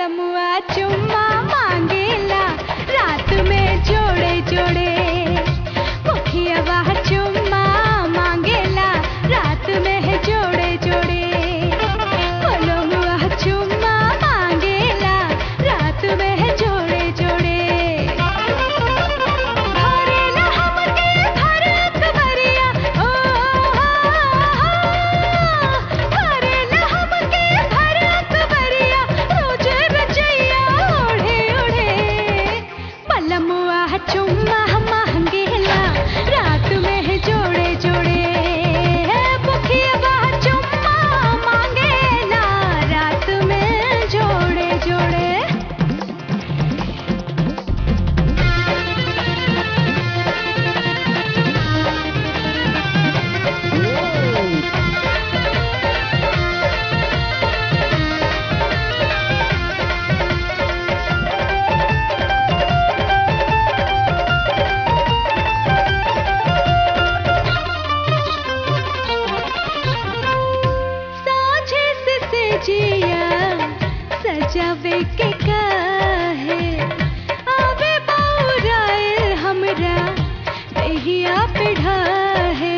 बलमुआ चुम्मा मांगेला रात में जोड़े जोड़े मुखियावा चुम्मा मांगेला रात में है जोड़े जोड़े बलमुआ चुम्मा मांगेला रात में है जोड़े जोड़े भरेला हमके भरत भरिया ओ भरेला हमके भरत भरिया रोज रचैया ओढ़े ओढ़े बलमुआ चुम्मा मांगेला रात में है जोड़े जोड़े मुखियावा चुम्मा मांगेला रात में जोड़े जोड़े साझे से सेजिया सजावे के काहे आवे बाउराए हमरा देहिया पे ढाहे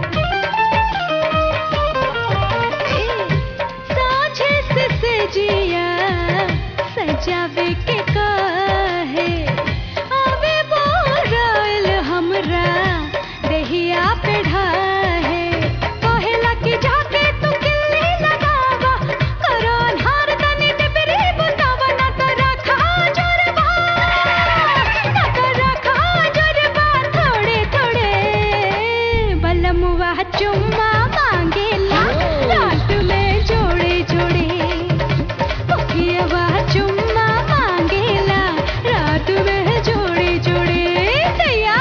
साझे से सेजिया सजावे के काहे आवे बाउराए हमरा देहिया पे ढाहे कहेला कि जाके तू किल्ली लगावा करो अन्हार तनी टिपरी बुतावा ना तो रखा जोरबा ना तो रखा जोरबा थोड़े थोड़े बलमुआ चुम्मा मांगेला रात में जोड़े जोड़े मुखियावा चुम्मा मांगेला रात में जोड़े जोड़े दैया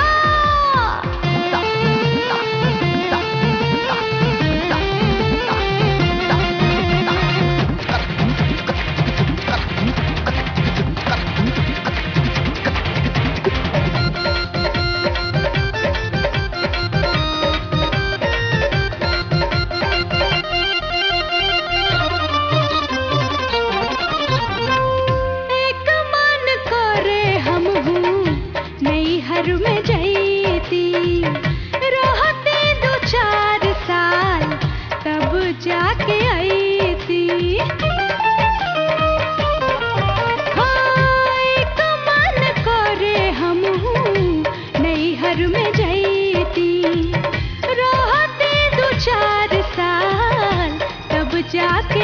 एक मन करे हम हूँ नैहर में जैती रहते दो चार साल तब जाके आईती हाँ, एक मन करे हम हूँ नैहर में जैती रहते दो चार साल तब जाके